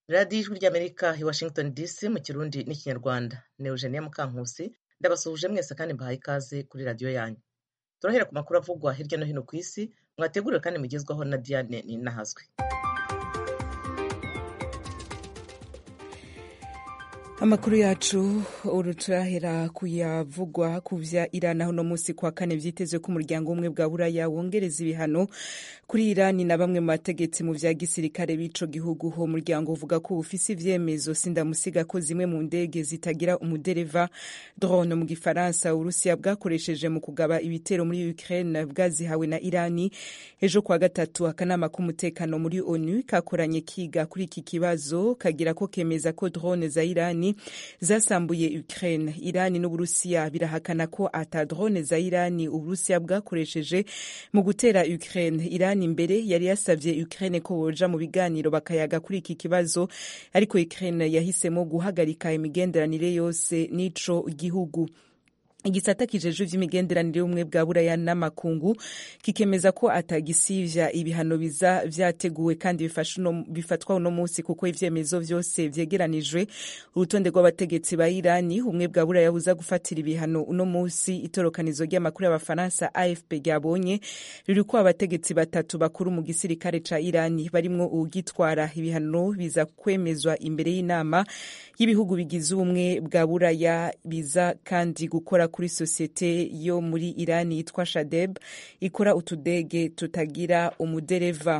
radiyo ijwi ry'amerika i washington dc mu kirundi n'ikinyarwanda ni eugenia mukankusi ndabasuhuje mwese kandi mbahaye ikaze kuri radiyo yanyu turahera ku makuru avugwa hirya no hino ku isi mwateguriwe kandi mugezwaho na diane ninahazwe amakuru yacu uru turahera kuyavugwa ku vya irani aho uno munsi kwa kane vyitezwe ko umuryango umwe bwa buraya wongereza ibihano kuri irani na bamwe mu bategetsi mu vya gisirikare b'ico gihugu uwo muryango uvuga ko ufise ivyemezo sindamusiga ko zimwe mu ndege zitagira umudereva drone mu gifaransa urusiya bwakoresheje mu kugaba ibitero muri ukraine bwazihawe na irani ejo kwa gatatu akanama k'umutekano muri onu kakoranye kiga kuri iki kibazo kagira ko kemeza ko drone za irani zasambuye Ukraine. Irani n'Uburusiya birahakana ko ata drone za Irani Uburusiya bwakoresheje mu gutera Ukraine. Irani mbere yari yasavye Ukraine ko boja mu biganiro bakayaga kuri iki kibazo, ariko Ukraine yahisemo guhagarika imigenderanire yose n'ico gihugu igisata kijejwe vy'imigenderanire y'ubumwe bwa buraya n'amakungu kikemeza ko atagisivya ibihano biza vyateguwe kandi bifatwa uno munsi kuko ivyemezo vyose vyegeranijwe urutonde rw'abategetsi ba irani ubumwe bwa buraya buza gufatira ibihano uno munsi itorokanizo ry'amakuru y'abafaransa afp ryabonye ririko abategetsi batatu bakuru mu gisirikare ca irani barimwo uwugitwara ibihano biza kwemezwa imbere y'inama y'ibihugu bigize ubumwe bwa buraya biza kandi gukora kuri sosiyete yo muri irani yitwa shadeb ikora utudege tutagira umudereva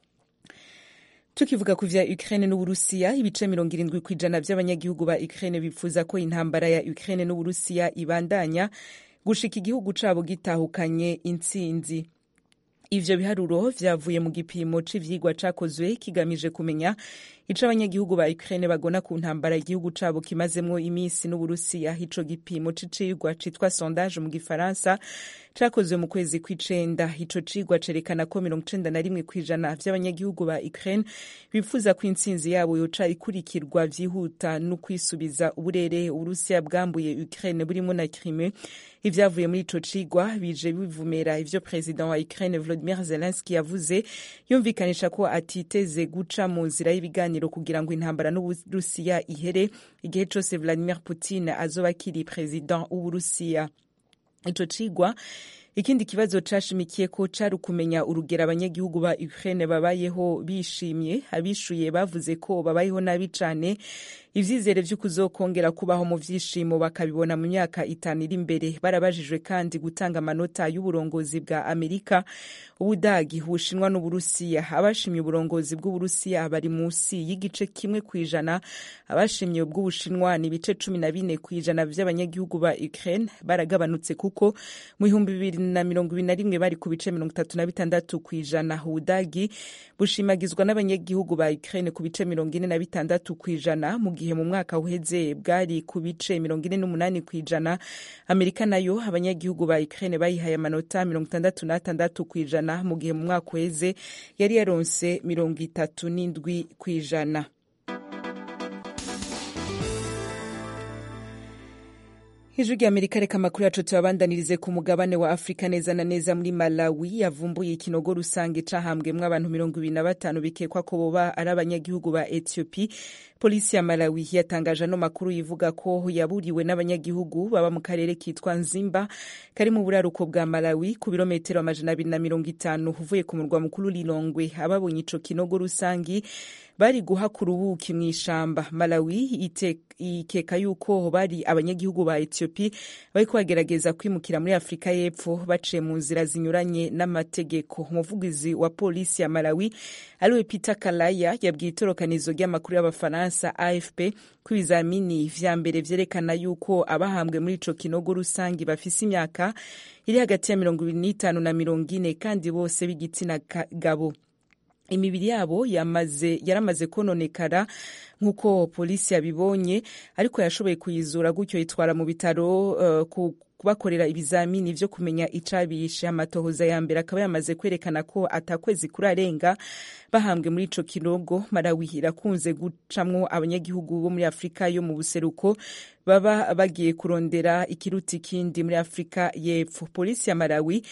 tukivuga ku vya Ukraine n'Uburusiya ibice mirongo irindwi ku ijana vy'abanyagihugu ba Ukraine bipfuza ko intambara ya Ukraine n'Uburusiya ibandanya gushika igihugu cabo gitahukanye intsinzi ivyo biharuro vyavuye mu gipimo c'ivyigwa cakozwe kigamije kumenya ico abanyagihugu ba Ukraine bagona ku ntambara igihugu cabo kimazemwo imisi n'Uburusiya ico gipimo c'icigwa citwa sondage mu gifaransa cakozwe mu kwezi kw'icenda ico cigwa cerekana ko mirongo icenda na rimwe kw'ijana vy'abanyagihugu ba Ukraine bifuza ko intsinzi yabo yoca ikurikirwa vyihuta no kwisubiza uburere Uburusiya bwambuye Ukraine burimo na Crimea ivyavuye muri ico cigwa bije bivumera ivyo president wa Ukraine Volodymyr Zelensky yavuze yumvikanisha ko atiteze guca mu nzira y'ibiganiro kugira ngo intambara n'Uburusiya ihere igihe cose Vladimir Putin azoba akiri president w'Uburusiya ico cigwa ikindi kibazo cashimikiye ko cari ukumenya urugero abanyagihugu ba Ukraine babayeho bishimye abishuye bavuze ko babayeho nabi cane ivyizere vy'ukuzokongera kubaho mu vyishimo bakabibona mu myaka itanu iri imbere barabajijwe kandi gutanga amanota y'uburongozi bwa Amerika ubudagi ubushinwa n'uburusiya abashimye uburongozi bw'uburusiya bari musi y'igice kimwe kw'ijana abashimye ubw'ubushinwa ni ibice cumi na bine kw'ijana vy'abanyagihugu ba Ukraine baragabanutse kuko mu bihumbi bibiri na mirongo ibiri na rimwe bari ku bice mirongo itatu na bitandatu kw'ijana ubudagi bushimagizwa n'abanyagihugu ba Ukraine ku bice mirongo ine na bitandatu kw'ijana mu gihe mu mwaka uheze bwari ku bice mirongo ine n'umunani kw'ijana amerika nayo abanyagihugu ba Ukraine bayihaye amanota mirongo itandatu n'atandatu kw'ijana mu gihe mu mwaka uheze yari yaronse mirongo itatu n'indwi kw'ijana ijwi rya amerika reka amakuru yacu tuyabandanirize ku mugabane wa afurika neza na neza muri malawi yavumbuye ikinogo rusange cahambwemwo abantu mirongo ibiri na batanu bikekwa ko boba ari abanyagihugu ba ethiopie polisi ya malawi yatangaje ano makuru yivuga ko yaburiwe n'abanyagihugu baba mu karere kitwa nzimba kari mu buraruko bwa malawi ku birometero amajana abiri na mirongo itanu uvuye ku murwa mukuru lilongwe ababonye ico kinogo rusangi bari guhakura ubuki mu ishamba malawi ikeka yuko bari abanyagihugu ba ethiopie bariko bagerageza kwimukira muri afurika y'epfo baciye mu nzira zinyuranye n'amategeko umuvugizi wa polisi ya malawi ariwe peter kalaya yabwiye itorokanizo ry'amakuru y'abafaransa afp ko ibizamini vya mbere vyerekana yuko abahambwe muri ico kinogo rusangi bafise imyaka iri hagati ya mirongo ibiri n'itanu na mirongo ine kandi bose b'igitsina gabo imibiri yabo yamaze yaramaze kononekara nk'uko polisi yabibonye ariko yashoboye kuyizura gutyo yitwara mu bitaro uh, ku kubakorera ibizamini vyo kumenya icabishe amatohoza ya mbere akaba yamaze kwerekana ko atakwezi kurarenga bahambwe muri ico kinogo Malawi irakunze gucamwo abanyagihugu bo muri Afrika yo mu buseruko baba bagiye kurondera ikiruta ikindi muri Afrika y'epfo polisi ya Malawi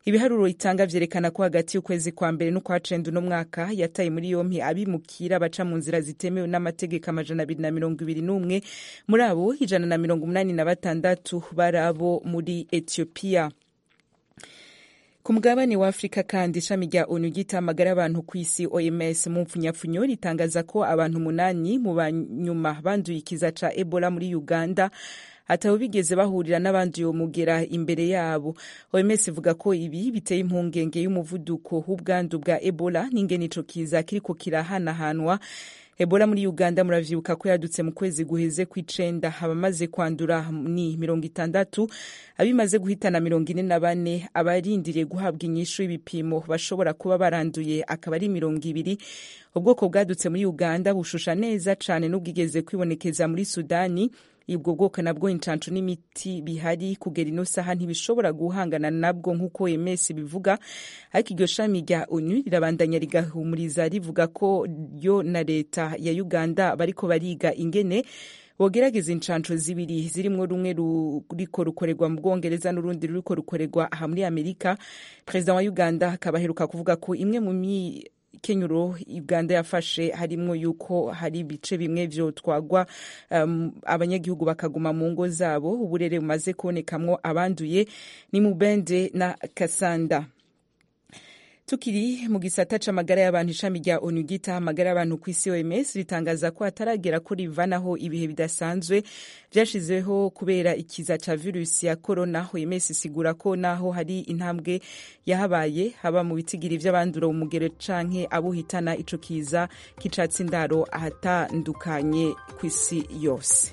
ibiharuro itanga vyerekana ko hagati y'ukwezi kwa mbere n'ukwa cenda uno mwaka yataye muri yompi abimukira baca mu nzira zitemewe n'amategeko amajana abiri na mirongo ibiri n'umwe muri abo ijana na mirongo umunani na batandatu bari abo muri etiyopiya ku mugabane wa afurika kandi ishami rya onu ry'itamagara abantu ku isi oms mu mpfunyapfunyo ritangaza ko abantu umunani mu banyuma banduye ikiza ca ebola muri uganda atabo bigeze bahurira n'abandi uwo mugera imbere yabo oms ivuga ko ibi biteye impungenge y'umuvuduko w'ubwandu bwa ebola n'ingene ico kiza kiriko kirahanahanwa ebola muri uganda muravyibuka ko yadutse mu kwezi guheze kw'icenda abamaze kwandura ni mirongo itandatu abimaze guhitana mirongo ine na bane abarindiriye guhabwa inyishu y'ibipimo bashobora kuba baranduye akaba ari mirongo ibiri ubwoko bwadutse muri uganda bushusha neza cane n'ubwigeze kwibonekeza muri sudani ubwo bwoko nabwo incanco n'imiti bihari kugera ino saha ntibishobora guhangana nabwo nk'uko ms bivuga ariko iryo shami rya onu rirabandanya rigahumuriza rivuga ko yo na leta ya uganda bariko bariga ingene bogerageza incanco zibiri zirimwo rumwe ruriko rukorerwa mu bwongereza n'urundi ruriko rukorerwa aha muri amerika perezida wa uganda akaba aheruka kuvuga ko imwe mu kenyuro uganda yafashe harimwo yuko hari ibice bimwe vyotwagwa um, abanyagihugu bakaguma mu ngo zabo uburere bumaze kubonekamwo abanduye ni mubende na kasanda tukiri mu gisata c'amagara y'abantu ishami rya onu ryitaho amagara y'abantu ku isi oms ritangaza ko hataragera ko rivanaho ibihe bidasanzwe vyashizeho kubera ikiza ca virusi ya korona oms isigura ko naho hari intambwe yahabaye haba mu bitigiri vy'abandura umugero canke abuhitana ico kiza k'icatsi ndaro ahatandukanye ku isi yose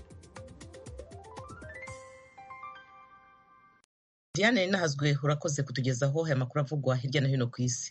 diane nahazwe urakoze kutugezaho aya makuru avugwa hirya no hino ku isi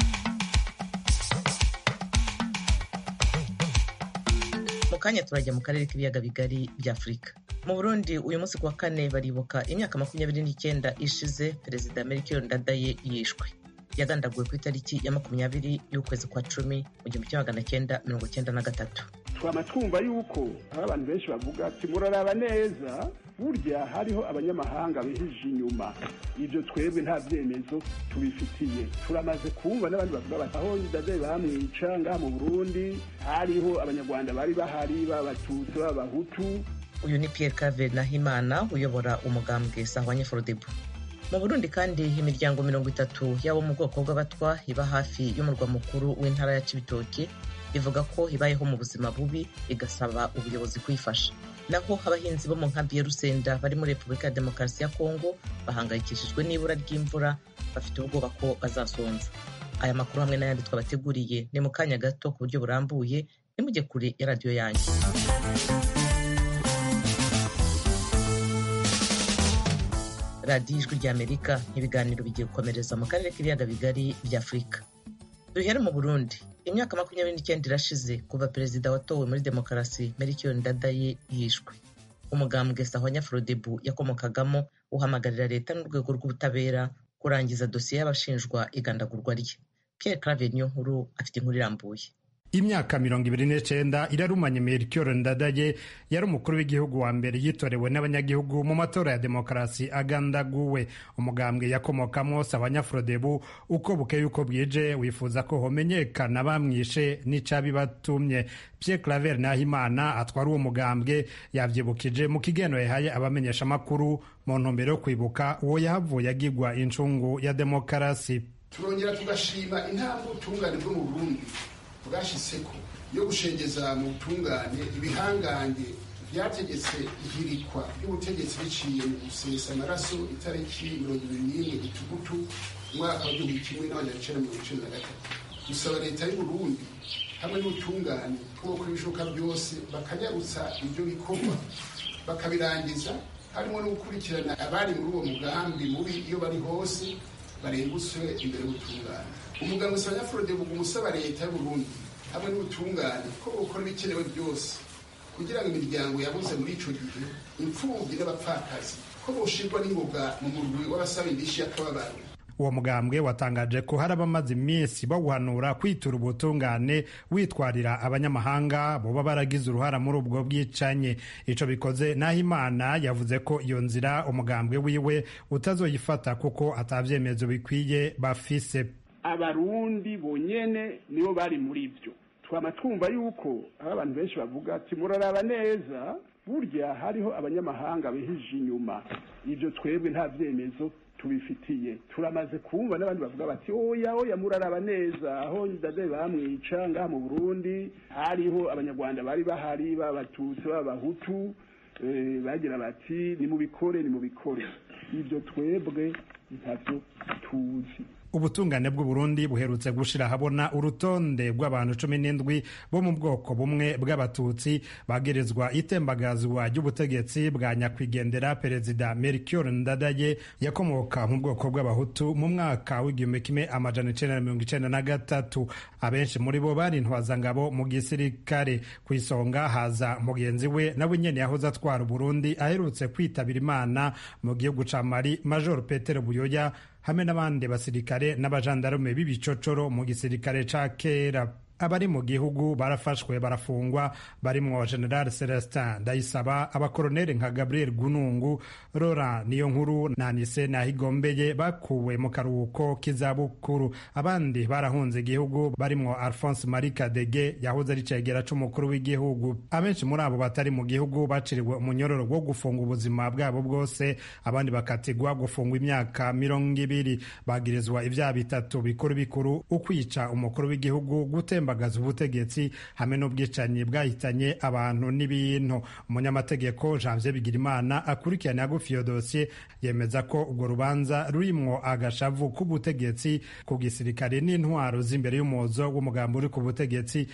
mu kanya turajya mu karere k'ibiyaga bigari bya afurika mu burundi uyu munsi ku wa kane baribuka imyaka makumyabiri n'icyenda ishize perezida melchior ndadaye yishwe yagandaguwe ku itariki ya makumyabiri y'ukwezi kwa cumi mu gihumbi kimwe magana cyenda mirongo cyenda na gatatu twama twumva yuko aho abantu benshi bavuga ati muraraba neza burya hariho abanyamahanga bihije inyuma ibyo twebwe nta byemezo tubifitiye turamaze kumva n'abandi bavuga bati aho ndadaye bamwica ngaha mu burundi hariho abanyarwanda bari bahari b'abatutsi b'abahutu uyu ni pierre cave nahimana uyobora umugambwe sahwanye forodebu mu burundi kandi imiryango mirongo itatu y'abo mu bwoko bw'abatwa iba hafi y'umurwa mukuru w'intara ya cibitoki ivuga ko ibayeho mu buzima bubi igasaba ubuyobozi kuyifasha naho abahinzi bo mu nkambi ya rusenda bari muri repubulika ya demokarasi ya kongo bahangayikishijwe n'ibura ry'imvura bafite ubwoba ko bazasonza aya makuru hamwe n'ayandi twabateguriye ni mu kanya gato ku buryo burambuye nimujye kure ya radiyo yanyu radiyo ijwi ry'amerika ibiganiro bigiye gukomereza mu karere k'ibiyaga bigari bya afurika duhere mu burundi imyaka makumyabiri n'icyenda irashize kuva perezida watowe muri demokarasi melchior ndadaye yishwe umugambwe sahwanya frodebu yakomokagamo uhamagarira leta n'urwego rw'ubutabera kurangiza dosiye y'abashinjwa igandagurwa rye pierre clave niyo nkuru afite inkuru irambuye imyaka mirongo ibiri n'icenda irarumanye melchior ndadaye yari umukuru w'igihugu wa mbere yitorewe n'abanyagihugu mu matora ya demokarasi agandaguwe umugambwe yakomokamwo sabanyafrodebu uko bukeye uko bwije wifuza ko homenyekana bamwishe n'icabibatumye pierre claver nahimana atwara uwo mugambwe yavyibukije mu kigeno yahaye abamenyesha amakuru mu ntumbero yo kwibuka uwo yahavuye agirwa incungu ya demokarasi turongera tugashima intambwe ubutungane bwo mu burundi bwashyizeko yo gushengeza mu butungane ibihangange byategetse ihirikwa ry'ubutegetsi biciye mu gusesa amaraso itariki mirongo ibiri n'imwe gitugutu umwaka w'igihumbi kimwe n'amajana icenda mirongo icenda na gatatu gusaba leta y'uburundi hamwe n'ubutungane ko gukora ibishoboka byose bakanyarutsa ibyo bikorwa bakabirangiza harimo no gukurikirana abari muri uwo mugambi mubi iyo bari hose barengutswe imbere y'ubutungane umuganga usanga forode umusaba leta y'uburundi hamwe n'ubutungane ko bukora ibikenewe byose kugira ngo imiryango yabuze muri ico gihe imfubyi n'abapfakazi ko boshirwa n'ingoga mu murwi w'abasaba indishi y'akababaro uwo mugambwe watangaje ko hari abamaze iminsi bawuhanura kwitura ubutungane witwarira abanyamahanga boba baragize uruhara muri ubwo bwicanye ico bikoze naho imana yavuze ko iyo nzira umugambwe wiwe utazoyifata kuko atavyemezo bikwiye bafise abarundi bonyene nibo bari muri byo twama twumva yuko aho abantu benshi bavuga ati muraraba neza burya hariho abanyamahanga bihije inyuma ibyo twebwe nta byemezo tubifitiye turamaze kumva n'abandi bavuga bati oya oya muraraba neza aho ndade bamwica ngaha mu burundi hariho abanyarwanda bari bahari b'abatutsi b'abahutu bagira bati nimubikore nimubikore ibyo twebwe ntacyo tuzi ubutungane bw'uburundi buherutse gushira ahabona urutonde rw'abantu cumi n'indwi bo mu bwoko bumwe bw'abatutsi bagirizwa itembagazwa ry'ubutegetsi bwa nyakwigendera perezida melchior ndadaye yakomoka mu bwoko bw'abahutu mu mwaka w'igihumbi kimwe amajana icenda na mirongo icenda na gatatu abenshi muri bo bari intwazangabo mu gisirikare ku isonga haza mugenzi we nawe nyene yahoze atwara uburundi aherutse kwitabira imana mu gihugu ca mali major petero buyoya hamwe n'abandi basirikare n'abajandarume b'ibicocoro mu gisirikare ca kera abari mu gihugu barafashwe barafungwa barimwo general celestin ndayisaba abakoroneli nka gabriel gunungu rora niyo nkuru na nise nahigombeye bakuwe mu karuhuko k'izabukuru abandi barahunze igihugu barimwo alphonse marie kadege yahoze ari cegera c'umukuru w'igihugu abenshi muri abo batari mu gihugu baciriwe umunyororo wo gufunga ubuzima bwabo bwose abandi bakatigwa gufungwa imyaka mirongo ibiri bagirizwa ivyaha bitatu bikuru bikuru ukwica umukuru w'igihugu gutemba gutembagaza ubutegetsi hamwe n'ubwicanyi bwahitanye abantu n'ibintu umunyamategeko janvier bigirimana akurikirana hagufi iyo dosiye yemeza ko urwo rubanza rurimwo agashavu k'ubutegetsi ku gisirikare n'intwaro z'imbere y'umuzo w'umugambi uri ku butegetsi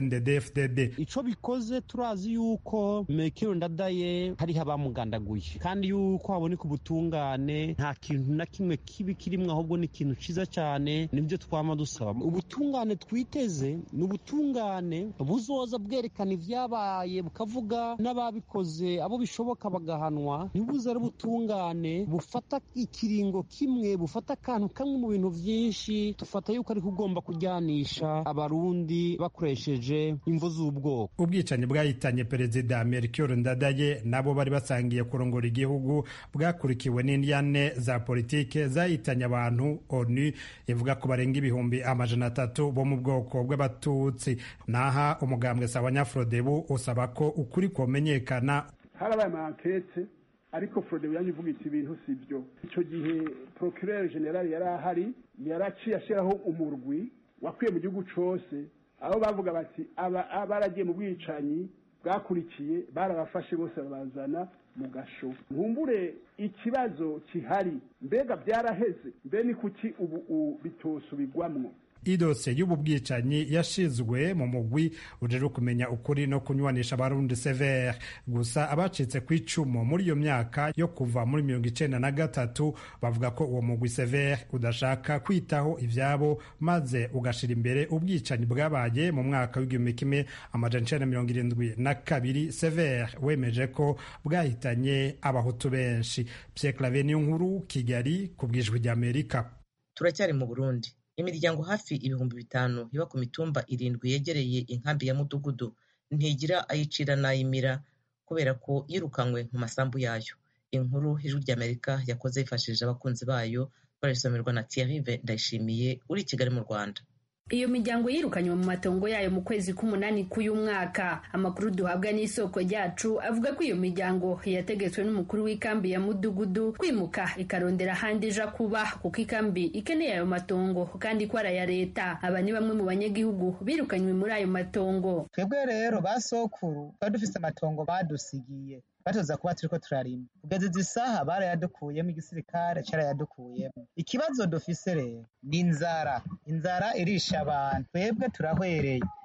cndd ico bikoze turazi yuko mekiro ndadaye hariho abamugandaguye kandi yuko haboneka ubutungane nta kintu na kimwe kibi kirimwo ahubwo ni ikintu ciza cane nibyo twama dusaba ubutungane twiteze ni ubutungane buzoza bwerekana ibyabaye bukavuga n'ababikoze abo bishoboka bagahanwa ntibuze ari ubutungane bufata ikiringo kimwe bufata akantu kamwe mu bintu byinshi dufata yuko ariko ugomba kujyanisha abarundi bakoresheje imvu z'ubwoko ubwicanyi bwahitanye perezida melchior ndadaye nabo bari basangiye kurongora igihugu bwakurikiwe n'indyane za politike zahitanye abantu onu ivuga ko barenga ibihumbi amajana atatu bo mu bwoko bw'abatutsi naha umugambwe sawa nyafrodebu usaba ko ukuri komenyekana harabaye amankete ariko frodebu yanyu ivuga iti ibintu si byo icyo gihe procureur general yari ahari yaraciye ashyiraho umurwi wakwiye mu gihugu cose aho bavuga bati baragiye mu bwicanyi bwakurikiye barabafashe bose babazana mu gasho nkumbure ikibazo kihari mbega byaraheze mbe ni kuki ubu bitosubigwamwo idosiye y'ubu bwicanyi yashizwe mu mugwi ujejwe kumenya ukuri no kunywanisha abarundi severe gusa abacitse ku icumu muri iyo myaka yo kuva muri mirongo icenda na gatatu bavuga ko uwo mugwi severe udashaka kwitaho ivyabo maze ugashira imbere ubwicanyi bwabaye mu mwaka w'igihumbi kimwe amajana icenda mirongo irindwi na kabiri severe wemeje ko bwahitanye abahutu benshi pierre clave niyo nkuru kigali ku bwijwi ry'amerika turacyari mu burundi imiryango hafi ibihumbi bitanu iba ku mitumba irindwi yegereye inkambi ya mudugudu ntigira ayicira n'ayimira kubera ko yirukanywe mu masambu yayo inkuru ijwi ry'amerika yakoze yifashishije abakunzi bayo barisomerwa na thierry ndayishimiye uri i kigali mu rwanda iyo miryango yirukanywe mu matongo yayo mu kwezi k'umunani k'uyu mwaka amakuru duhabwa n'isoko ryacu avuga ko iyo miryango yategetswe n'umukuru w'ikambi ya mudugudu kwimuka ikarondera ahandi ija kuba kuko ikambi ikeneye ayo matongo kandi ko ari aya leta aba ni bamwe mu banyagihugu birukanywe muri ayo matongo twebwe rero ba sokuru twari dufise amatongo badusigiye batoza kuba turiko turarima kugeza izi saha barayadukuyemo igisirikare carayadukuyemo ikibazo dufise rero ni inzara inzara irisha abantu twebwe turahwereye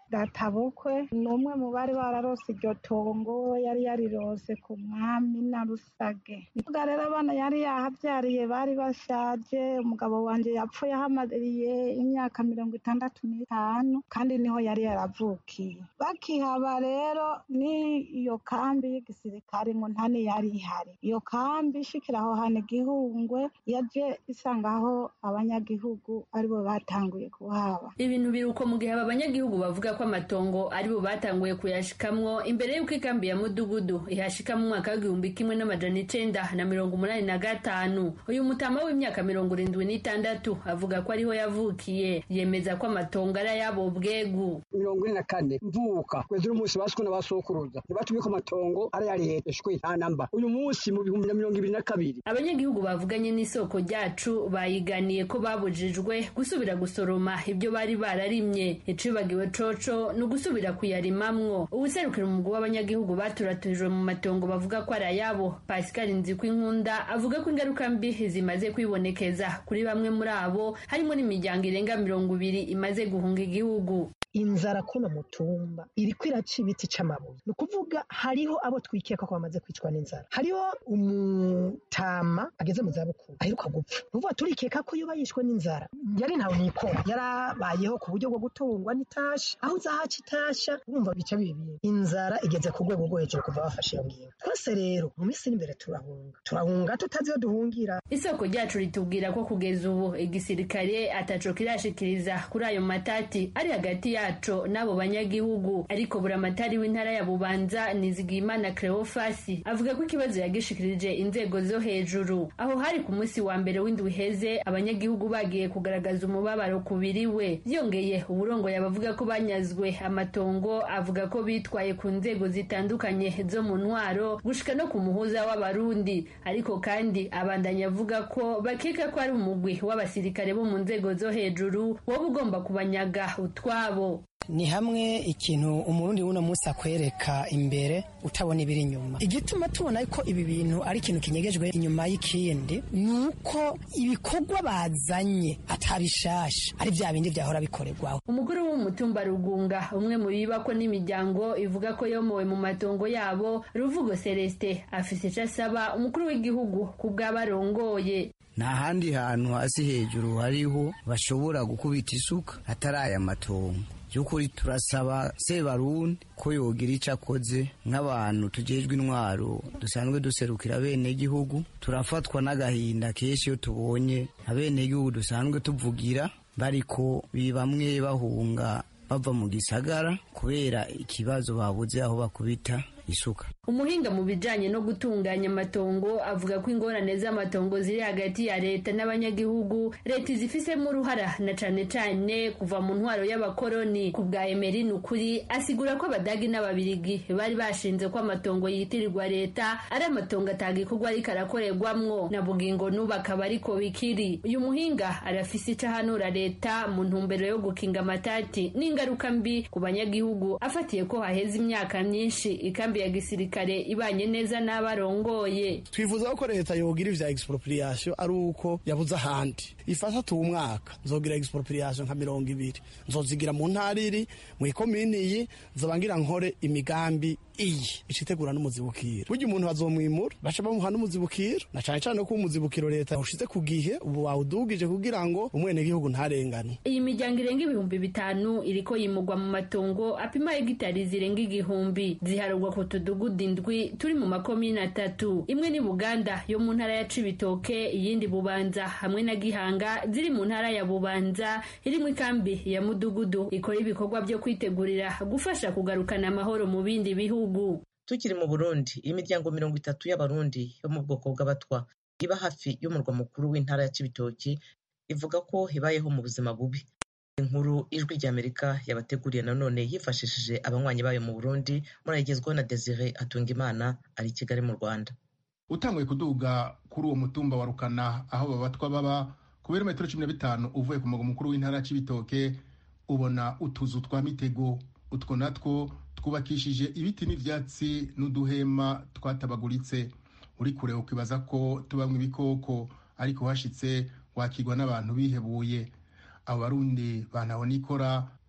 databukwe ni umwe mu bari bararose iryo tongo yari yarirose ku mwami na rusage nivuga rero abana yari yahabyariye bari bashaje umugabo wanje yapfuye ahamariye imyaka mirongo itandatu n'itanu kandi niho yari yaravukiye bakihaba rero ni iyo kambi y'igisirikare ngo ntani yari ihari iyo kambi ishikira aho hantu igihungwe yaje isanga aho abanyagihugu aribo batanguye kuhaba ibintu biri uko mu gihe aba banyagihugu bavuga ko amatongo aribo batanguye kuyashikamwo imbere y'uko ikambi ya mudugudu ihashika mu mwaka w'igihumbi kimwe n'amajana icenda na mirongo umunani na gatanu uyu mutama w'imyaka mirongo irindwi n'itandatu avuga ko ariho yavukiye yemeza ko amatongo ari ayabo bwegu mirongo ine na kane mvuka kwezi n'umunsi baswe na basokuruza ntibatumye ko amatongo ari ya leta shwe nta namba uyu munsi mu bihumbi na mirongo ibiri na kabiri abanyagihugu bavuganye n'isoko ryacu bayiganiye ko babujijwe gusubira gusoroma ibyo bari bararimye icibagiwe coco ni ugusubira kuyarimamwo ubuserukira umugwi w'abanyagihugu baturaturijwe mu matongo bavuga ko ari ayabo pascal nzikwinkunda avuga ko ingaruka mbi zimaze kwibonekeza kuri bamwe muri abo harimo n'imiryango irenga mirongo ibiri imaze guhunga igihugu inzara kuno mutumba iriko iraca ibiti c'amabuye ni ukuvuga hariho abo twikeka ko bamaze kwicwa n'inzara hariho umutama ageze mu zabukuru aheruka gupfa nuvuga turikeka ko yoba yishwe n'inzara yari ntawe nikora yarabayeho ku buryo bwo gutungwa n'itashi aho uzahaca itasha urumva bica bibi inzara igeze ku rwego rwo hejuru kuva bafashe iyo ngingo twese rero mu minsi iri imbere turahunga turahunga tutazi iyo duhungira isoko ryacu ritubwira ko kugeza ubu igisirikare ataco kirashikiriza kuri ayo matati ari hagati yaco n'abo banyagihugu ariko buramatari w'intara ya bubanza nizigiyimana cleofasi avuga ko ikibazo yagishikirije inzego zo hejuru aho hari ku munsi wa mbere w'indwi iheze abanyagihugu bagiye kugaragaza umubabaro ku biriwe byongeye uburongo yabavuga ko banyazwe amatongo avuga ko bitwaye ku nzego zitandukanye zo mu ntwaro gushika no ku muhuza w'abarundi ariko kandi abandanya avuga ko bakeka ko ari umugwi w'abasirikare bo mu nzego zo hejuru woba ugomba kubanyaga utwabo ni hamwe ikintu umurundi w'uno munsi akwereka imbere utabona ibiri inyuma igituma tubona ko ibi bintu ari ikintu kinyegejwe inyuma y'ikindi ni uko ibikorwa bazanye atabishasha ari bya bindi byahora bikorerwaho umugore w'umutumba rugunga umwe mu bibako n'imiryango ivuga ko yomowe mu matongo yabo ruvugo celestin afise icyo asaba umukuru w'igihugu ku bw'abarongoye nta handi hantu hasi hejuru hariho bashobora gukubita isuka atari aya matongo by'ukuri turasaba sebarundi ko yogira icyo akoze nk'abantu tugejwe intwaro dusanzwe duserukira bene gihugu turafatwa n'agahinda kenshi iyo tubonye abenegihugu dusanzwe tuvugira bariko bamwe bahunga bava mu gisagara kubera ikibazo babuze aho bakubita isuka umuhinga mu bijanye no gutunganya amatongo avuga ko ingorane z'amatongo ziri hagati ya leta n'abanyagihugu leta izifisemo uruhara na cane cane kuva mu ntwaro y'abakoroni ku bwa emeri ni ukuri asigura ko abadagi n'ababirigi bari bashinze ko amatongo yitirirwa leta ari amatongo atagikorwa ariko arakorerwamwo na bugingo n'ubu akaba ariko bikiri uyu muhinga arafise ico ahanura leta mu ntumbero yo gukinga amatati n'ingaruka mbi ku banyagihugu afatiye ko haheze imyaka myinshi ikambi ya gisirikare ibanye neza n'abarongoye twifuza ko leta yogira ivya expropriation ari uko yabuze ahandi ifasha tu umwaka nzogira expropriation nka mirongo ibiri nzozigira mu ntara iri mu ikomini iyi nzobangira nkore imigambi iyi icitegura n'umuzibukiro burya umuntu bazomwimura baca bamuha n'umuzibukiro na cane cane ko umuzibukiro leta ushize ku gihe ubu wawudugije kugira ngo umwenegihugu ntarengane iyi miryango irenga ibihumbi bitanu iriko yimugwa mu matongo apima hegitari zirenga igihumbi ziharugwa ku tudugudu indwi turi mu makomine atatu imwe ni buganda yo mu ntara ya cibitoke iyindi bubanza hamwe na gihanga ziri mu ntara ya bubanza irimwo ikambi ya mudugudu ikora ibikorwa byo kwitegurira gufasha kugarukana amahoro mu bindi bihugu tukiri mu burundi imiryango mirongo itatu y'abarundi yo mu bwoko bw'abatwa iba hafi y'umurwa mukuru w'intara ya cibitoki ivuga ko ibayeho mu buzima bubi inkuru ijwi ry'amerika yabateguriye nanone yifashishije abanywanyi bayo mu burundi murayigezwaho na desire atungimana ari i kigali mu rwanda utanguye kuduga kuri uwo mutumba wa rukana aho babatwa baba ku birometero cumi na bitanu uvuye ku mugwa mukuru w'intara ya cibitoke ubona utuzu twa mitego utwo natwo twubakishije ibiti n'ivyatsi n'uduhema twatabaguritse uri kure ukibaza ko tubamwe ibikoko ariko hashitse wakigwa n'abantu bihebuye abo barundi banabona ikora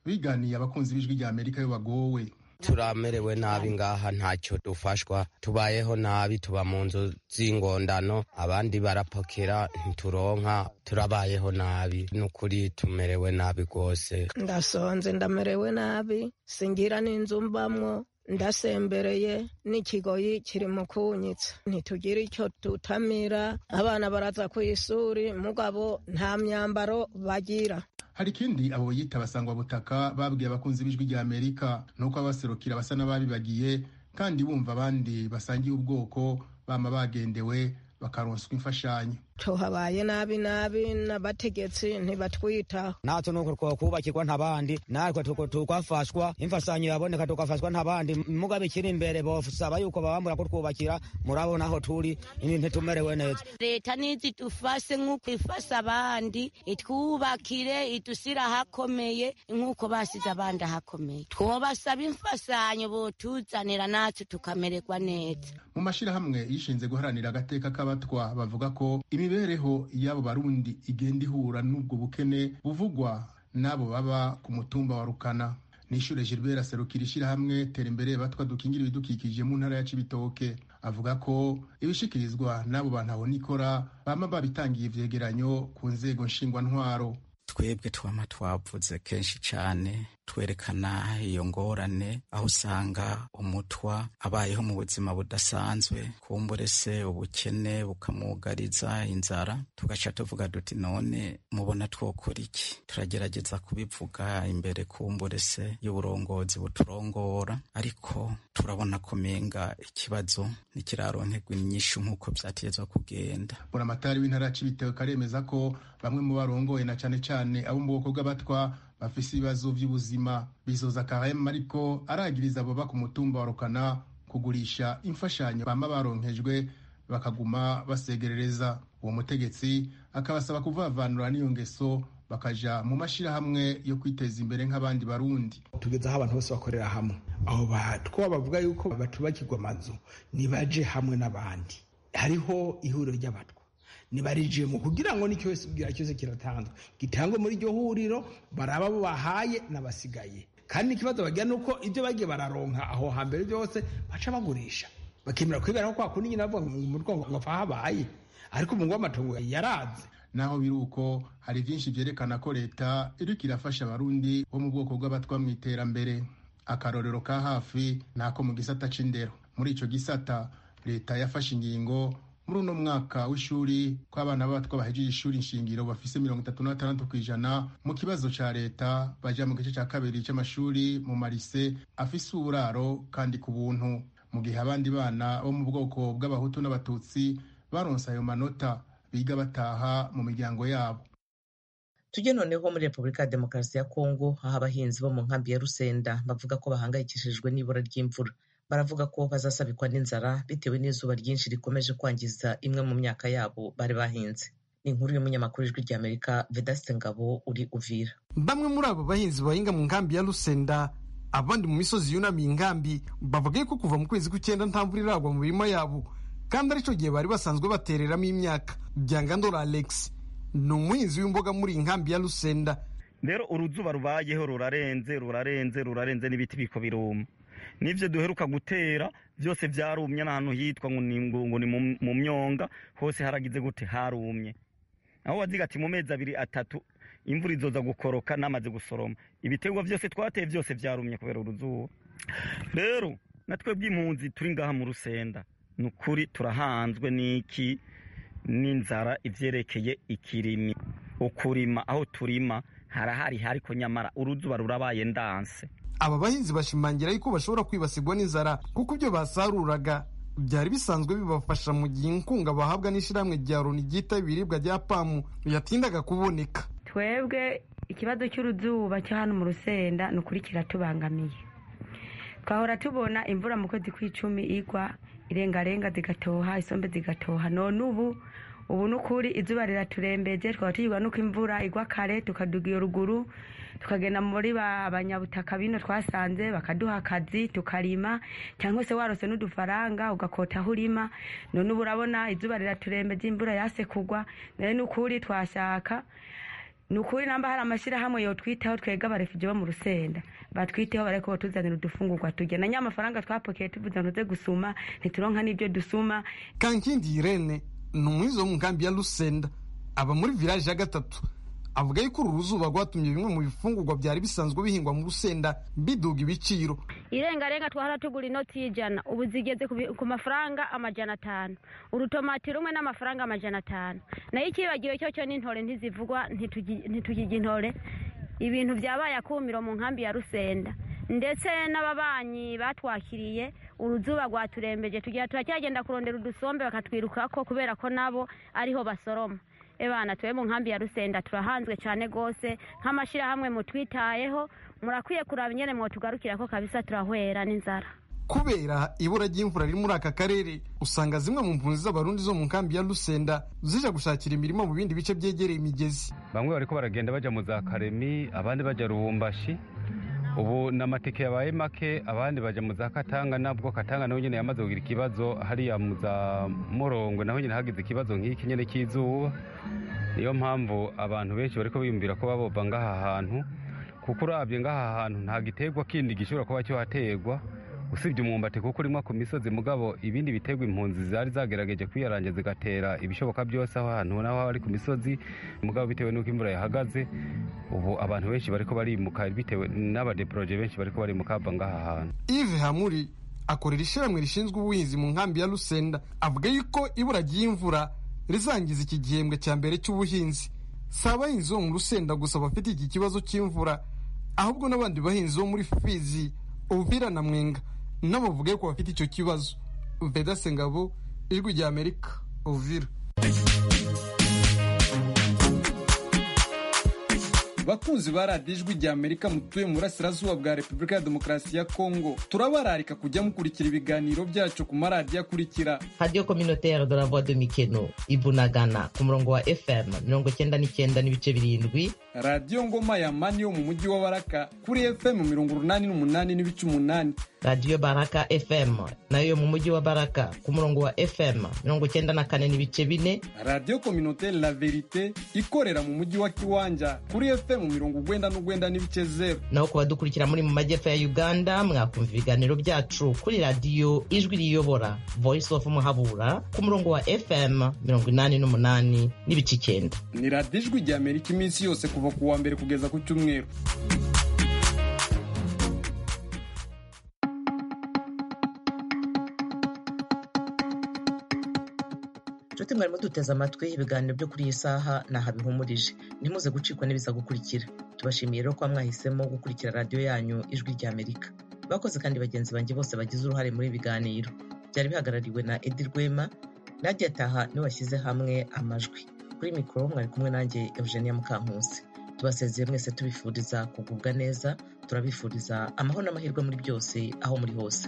biganiye abakunzi b'ijwi rya amerika yo bagowe turamerewe nabi ngaha ntacyo dufashwa tubayeho nabi tuba mu nzu z'ingondano abandi barapokera ntituronka turabayeho nabi n'ukuri tumerewe nabi rwose ndasonze ndamerewe nabi singira n'inzu mbamwo ndasembereye n'ikigoyi kiri mu kunyitsa ntitugira icyo tutamira abana baraza ku ishuri mugabo nta myambaro bagira hari ikindi abo yita basangwa butaka babwiye abakunzi b'ijwi rya amerika nuko abaserukira basa n'ababibagiye kandi bumva abandi basangiye ubwoko bama bagendewe bakaronswa imfashanyo tuhabaye nabi nabi n'abategetsi ntibatwitaho natwe nuko twokubakirwa ntabandi natwe tukafashwa imfasanyo yaboneka tukafashwa ntabandi mugabe ikiri imbere bosaba yuko babambura kutwubakira murabona aho turi ntitumerewe neza leta nizi dufase nk'uko ifasha abandi itwubakire idusira ahakomeye nk'uko basize abandi ahakomeye twobasaba imfasanyo botuzanira natwe tukamererwa neza mu mashyirahamwe yishinze guharanira agateka k'abatwa bavuga ko imibereho y'abo barundi igenda ihura n'ubwo bukene buvugwa n'abo baba ku mutumba wa rukana nishure gilbert aserukira ishyirahamwe tera imbere batwa dukingira ibidukikije mu ntara ya cibitoke avuga ko ibishikirizwa n'abo bantu abona ikora bama babitangiye ivyegeranyo ku nzego nshingwantwaro twebwe twama twavuze kenshi cyane twerekana iyo ngorane aho usanga umutwa abayeho mu buzima budasanzwe kumbure se ubukene bukamwugariza inzara tugaca tuvuga duti none mubona twokora iki turagerageza kubivuga imbere kumbure se y'uburongozi buturongora ariko turabona ko menga ikibazo ntikiraronkerwa inyishu nk'uko vyatezwa kugenda buramatari w'intara ya cibitoke karemeza ko bamwe mu barongoye na cane cane abo mu bwoko bw'abatwa bafise ibibazo vy'ubuzima bizoza karema ariko aragiriza abo ku mutumba wa rukana kugurisha imfashanyo bama baronkejwe bakaguma basegerereza uwo mutegetsi akabasaba kuvavanura n'iyo ngeso bakaja mu mashirahamwe yo kwiteza imbere nk'abandi barundi tugeze aho abantu bose bakorera hamwe aho batwa bavuga yuko batubakirwa amazu nibaje hamwe n'abandi hariho ihuriro ry'abatwa nibarijemo kugira ngo n'icyo wese ubwira cyose kiratanzwe gitangwe muri iryo huriro baraba abo bahaye n'abasigaye kandi ikibazo bagira ni uko ibyo bagiye bararonka aho hambere byose baca bagurisha bakemera kwiberaho kwa kundi nyine bavuga ngo mu rwego ngo habaye ariko umungu w'amatungo yaraze naho biri uko hari byinshi byerekana ko leta iriko irafasha abarundi bo mu bwoko bw'abatwa mu iterambere akarorero ka hafi ni ako mu gisata c'indero muri ico gisata leta yafashe ingingo muri uno mwaka w'ishuri ko abana b'abatwa bahejeje ishuri nshingiro bafise mirongo itatu na batandatu ku ijana mu kibazo ca leta baja mu gice ca kabiri c'amashuri mu marise afise uburaro kandi ku buntu mu gihe abandi bana bo mu bwoko bw'abahutu n'abatutsi baronse ayo manota biga bataha mu miryango yabo tujye noneho muri repubulika ya demokarasi ya kongo aho abahinzi bo mu nkambi ya rusenda bavuga ko bahangayikishijwe n'ibura ry'imvura baravuga ko bazasabikwa n'inzara bitewe n'izuba ryinshi rikomeje kwangiza imwe mu myaka yabo bari bahinze ni inkuru y'umunyamakuru ijwi ry'amerika vedasite ngabo uri uvira bamwe muri abo bahinzi bahinga mu nkambi ya rusenda abandi mu misozi yunamiye inkambi bavuga ko kuva mu kwezi kw'icyenda nta mvura iragwa mu mirima yabo kandi aricyo gihe bari basanzwe batereramo imyaka byangandora alex ni umuhinzi w'imboga muri iyi nkambi ya rusenda rero uruzuba rubayeho rurarenze rurarenze rurarenze n'ibiti biko biruma n'ibyo duheruka gutera byose byarumye n'ahantu hitwa ngo ni mu myonga hose haragize gute harumye aho waziga ati mu mezi abiri atatu imvura izoza gukoroka namaze gusoroma ibiterwa byose twateye byose byarumye kubera uruzuba rero natwe bw'impunzi turi ngaha mu rusenda ni ukuri turahanzwe n'iki n'inzara ibyerekeye ikirimi ukurima aho turima harahari ariko nyamara uruzuba rurabaye ndanse aba bahinzi bashimangira yuko bashobora kwibasirwa n'inzara kuko ibyo basaruraga byari bisanzwe bibafasha mu gihe inkunga bahabwa n'ishyirahamwe rya loni ryita ibiribwa rya pamu yatindaga kuboneka twebwe ikibazo cy'uruzuba cyo hano mu rusenda ni ukuri kiratubangamiye twahora tubona imvura mu kwezi kw'icumi igwa irengarenga zigatoha isombe zigatoha none ubu ubu ni ukuri izuba riraturembeje twaba tugirwa nuko imvura igwa kare tukaduga iyo ruguru tukagenda muri ba banyabutaka bino twasanze bakaduha akazi tukarima cyangwa se warose n'udufaranga ugakota aho urima none ubu urabona izuba riraturembeje imvura yase kugwa nayo ni ukuri twashaka ni ukuri namba hari amashyirahamwe yotwitaho twega abarefugee bo mu rusenda batwiteho bareko batuzanira udufungurwa turya na nyamafaranga twapokeye tuvuze ngo tuze gusuma ntituronka n'ibyo dusuma kankindi irene ni umuhizi wo mu nkambi ya rusenda aba muri village ya gatatu avuga yuko uru ruzuba rwatumye bimwe mu bifungurwa byari bisanzwe bihingwa mu rusenda biduga ibiciro irengarenga twahora tugura inoti y'ijana ubu zigeze ku bi- ku mafaranga amajana atanu urutomati rumwe n'amafaranga amajana atanu nayo ikibagiwe cyo cyo n'intore ntizivugwa ntitugi- ntitugirya intore ibintu byabaye akumiro mu nkambi ya rusenda ndetse n'ababanyi batwakiriye uruzuba rwaturembeje tugira turacyagenda kurondera udusombe bakatwirukako kubera ko nabo ariho basoroma ebana tuwe mu nkambi ya rusenda turahanzwe cyane rwose nk'amashyirahamwe mutwitayeho murakwiye kuraba ingene mwotugarukira ko kabisa turahwera n'inzara kubera ibura ry'imvura riri muri aka karere usanga zimwe mu mpunzi z'abarundi zo mu nkambi ya rusenda zija gushakira imirimo mu bindi bice byegereye imigezi bamwe bariko baragenda baja mu za karemi abandi baja rubumbashi ubu n'amatike yabaye make abandi baja mu za katanga nabwo katanga naho nyene yamaze kugira ikibazo hariya mu za murongwe naho nyene hagize ikibazo nk'iki nyene cy'izuba niyo mpamvu abantu benshi bariko biyumvira ko babova ngaha hantu kuko urabye ngaha hantu nta giterwa kindi gishobora kuba cyohaterwa usibye umwumbati kuko urimwa ku misozi mugabo ibindi biterwa impunzi zari zagerageje kwiyaranja zigatera ibishoboka byose aho hantu naho ari ku misozi mugabo bitewe n'uko imvura yahagaze ubu abantu benshi bariko barimuka bitewe n'abadeporoje benshi bariko barimuka bava ngaha hantu Yves Hamuri akorera ishyirahamwe rishinzwe ubuhinzi mu nkambi ya Rusenda avuga yuko ibura ry'imvura rizangiza iki gihembwe cya mbere cy'ubuhinzi si abahinzi bo mu Rusenda gusa bafite iki kibazo cy'imvura ahubwo n'abandi bahinzi bo muri Fizi Uvira na Mwenga nabo bavuga ko bafite icyo kibazo Veda Sengabo ijwi rya Amerika Uvira bakunzi ba radiyo ijwi rya amerika mutuye mu burasirazuba bwa repubulika ya demokarasi ya kongo turabararika kujya mukurikira ibiganiro byacu ku maradiyo akurikira radiyo communautaire de la voix de mikeno ibunagana ku murongo wa fm mirongo cyenda n'icyenda n'ibice birindwi radiyo ngoma ya mani yo mu mujyi wa baraka kuri fm mirongo urunani n'umunani n'ibice umunani radiyo baraka fm nayo yo mu mujyi wa baraka ku murongo wa fm mirongo cyenda na kane n'ibice bine radiyo communautaire la verite ikorera mu mujyi wa kiwanja kuri fm mirongo ugwenda n'ugwenda n'ibice zeru naho ku badukurikira muri mu majyepfo ya uganda mwakumva ibiganiro byacu kuri radiyo ijwi riyobora voice of muhabura ku murongo wa fm mirongo inani n'umunani n'ibice icyenda ni radiyo ijwi rya amerika iminsi yose kuva ku wa mbere kugeza ku cyumweru inshuti mwarimo duteze amatwi ibiganiro byo kuri iyi saha ni aha bihumurije ntimuze gucikwa n'ibiza gukurikira tubashimiye rero kuba mwahisemo gukurikira radiyo yanyu ijwi rya amerika bakoze kandi bagenzi banjye bose bagize uruhare muri ibi biganiro byari bihagarariwe na edi rwema nadia taha niwe washyize hamwe amajwi kuri mikoro mwari kumwe nanjye eugenia mukankusi tubasezeye mwese tubifuriza kugubwa neza turabifuriza amahoro n'amahirwe muri byose aho muri hose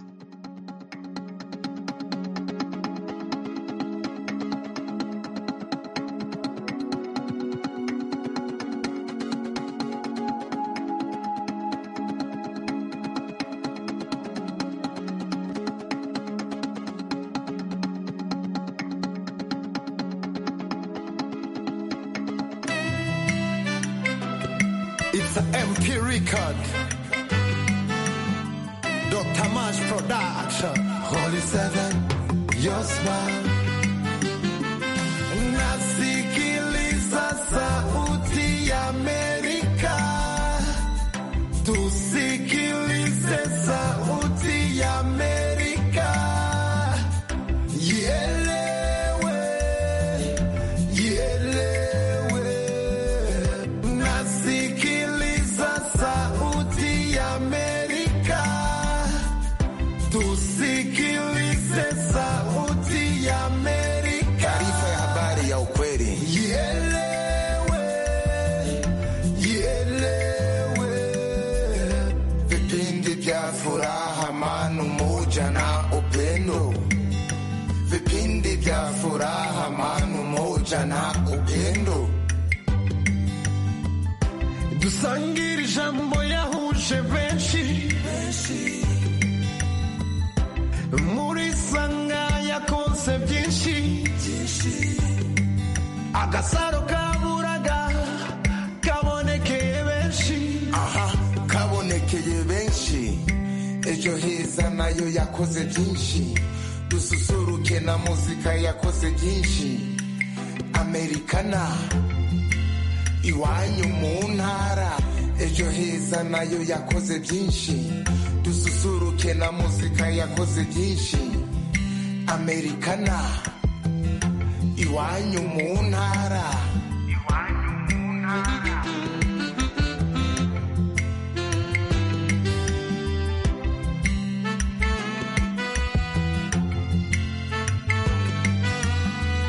It's an MP record. Dr. Mash Production. Holy Seven, your smile. Nasikiliza sauti ya Amerika. Tusikilize sauti ya Amerika. Ielewe, ielewe. Nasikiliza sauti ya Amerika. Tusikilize sauti ya Amerika. Taarifa ya habari ya ukweli. Ielewe, ielewe. Vipindi vya furaha, amani, umoja na upendo. Vipindi vya furaha, amani, umoja na upendo. dusangire ijambo yahuje benshi muri sanga yakonse byinshi agasaro kaburaga nayo yakoze byinshi dususuruke na muzika yakoze byinshi amerikana iwanyu mu ntara ejo heza nayo yakoze byinshi dususuruke na muzika yakoze byinshi amerikana iwanyu mu ntara